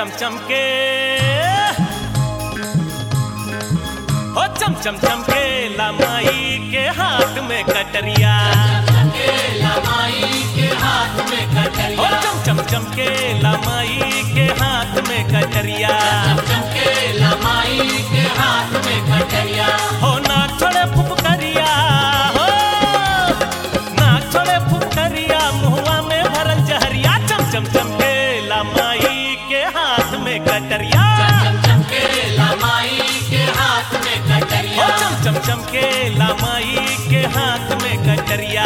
चम चम के हो चम चम चम के लमाई के हाथ में कटरिया हो चम चम चम के लमाई के हाथ में कटरिया हो नाक छोड़े फुफकरिया हो नाक छोड़े फुफकरिया मुहुआ में भरल जहरिया चम चम चम के लमाई के हाथ में कटरिया हो चम चम चम के लमाई के हाथ में कटरिया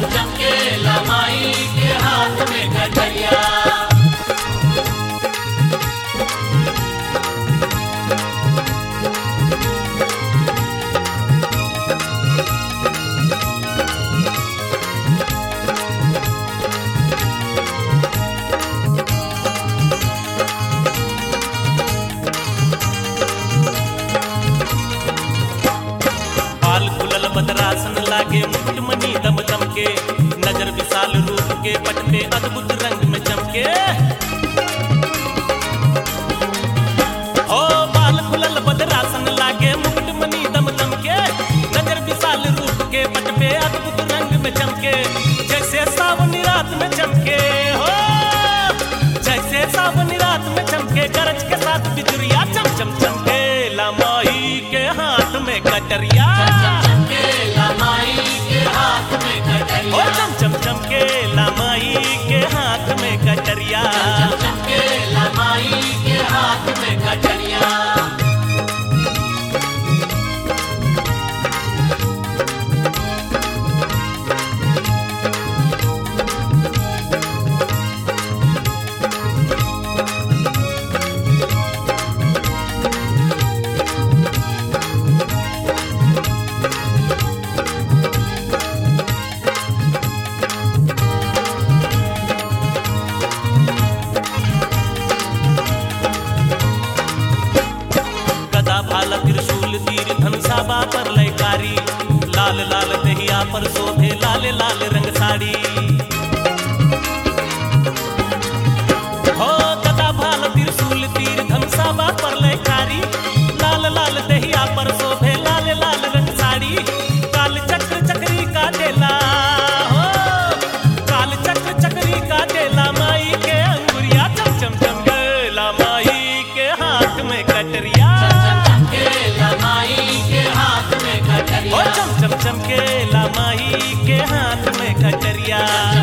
बाल खुलल बदरासन लागे मुकुट मणि दम दम के नजर विशाल रूप के पट पे अद्भुत रंग में चमके ओ बाल खुलल बदरासन लागे मुकुट मणि दम दम के नजर विशाल रूप के पट पे अद्भुत रंग में चमके जैसे सावनी रात में चमके हो जैसे सावनी रात में चमके गरज के साथ बिजुरिया चम चम चमके लमाई के हाथ में कटरिया ओ चम चम चम के लमाई के हाथ में कटरिया गदा भाला त्रिशूल तीर धनुषा पर लयकारी लाल लाल दहिया पर शोभे लाल लाल रंग साड़ी हो गदा भाला त्रिशूल तीर धनुषा पर लयकारी लाल लाल दहिया पर शोभे लाल लाल रंग साड़ी काल चक्र चक्री का देला हो काल चक्र चक्री का देला माई के अंगुरिया चम चम चम गेला माई के हाथ में कटरिया ओ चम चम चम के लमाई के हाथ में कटरिया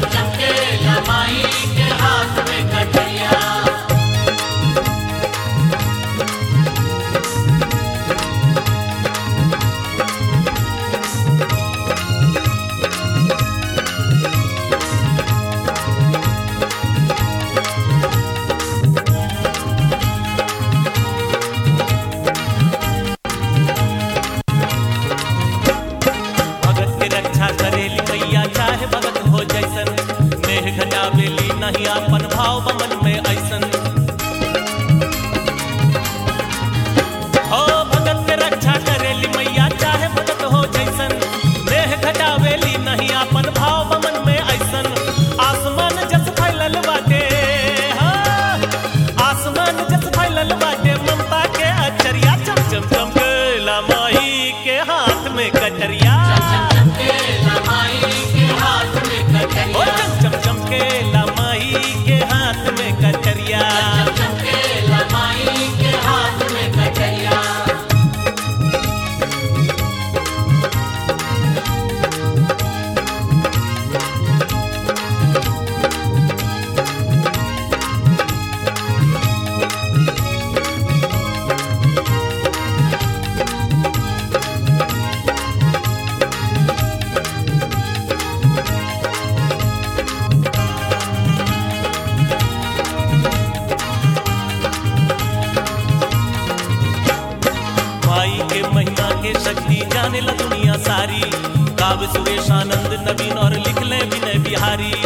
भगत के रक्षा करेली मैया चाहे भगत हो जैसन नेह घटावेली नहीं अपन भाव बमन में ऐसन हो भगत के रक्षा करेली मैया चाहे भगत हो जैसन नेह घटावेली नहीं अपन भाव बमन में ऐसन आसमान जस फैलल बाटे हो आसमान जस फैलल बाटे ममता के अचरिया चम चम चम के लमाई के हाथ में कटरिया ओ चम चम चम के लमाई के हाथ में कटरिया माई के महिमा के शक्ति जाने ला दुनिया सारी काव्य सुरेश आनंद नवीन और लिख ले विनय बिहारी